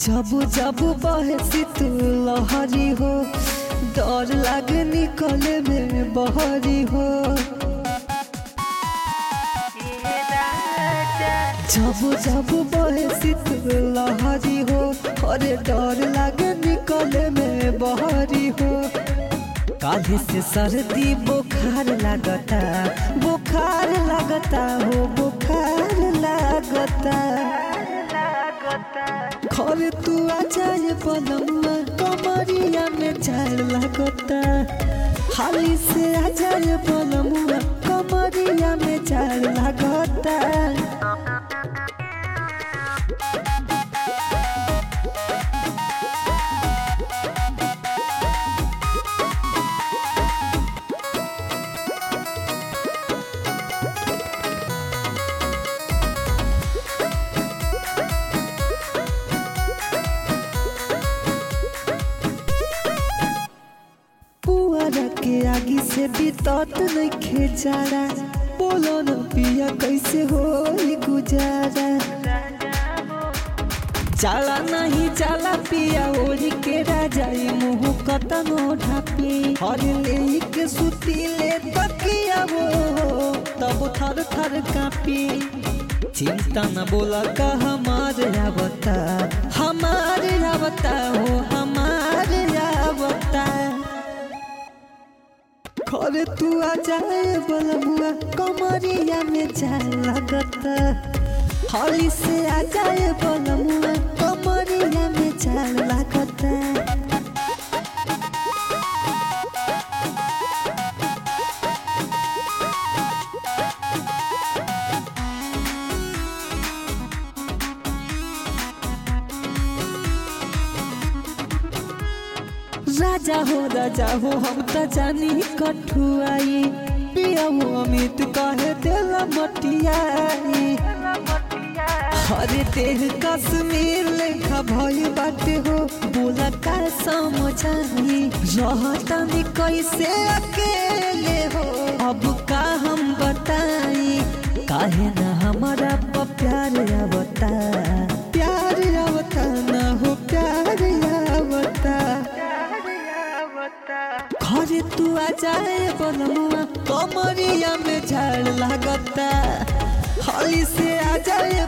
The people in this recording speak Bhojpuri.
जब जब बहे शीतल लहरी हो डर लागे निकले में बहरी हो जब जब बहे शीतल लहरी हो अरे डर लागे निकले में बहरी हो काहे से सर्दी बुखार लागता बुखार लागता हो बुखार लागता खरे तू आ जाए पलम्मा कमरिया में झाड़ लागता हाली से आ जाए पलम्मा कमरिया में झाड़ लागता पुआरा के आगी से बीतत नइखे जारा बोलो न पिया कैसे हो गुजारा जाला नहीं जाला पिया ओढ़ी के राजाई मुँह कतनो ढापी हर ले के सुती ले तकिया वो तब थर थर कापी चिंता न बोला का हमारे आवता हमारे आवता हो हमारे आवता खरे तू आ जाए बलमुआ कमरिया में जाए लगता हली से आ जाए बलमुआ कमरिया में जाए लगता राजा हो राजा हो हम त जानी कठुआई पिया हो अमित कहे दिल मटियाई हरे देह कश्मीर लेखा भई बाटे हो बोला का समझाई रहतनी कैसे अकेले हो अब का हम बताई काहे ना हमारा प प्यार आवता प्यार आवता ना हो प्यार आवता घरे तू आ जाए बनमुआ कमरिया में झाड़ लागता हली से आ जाए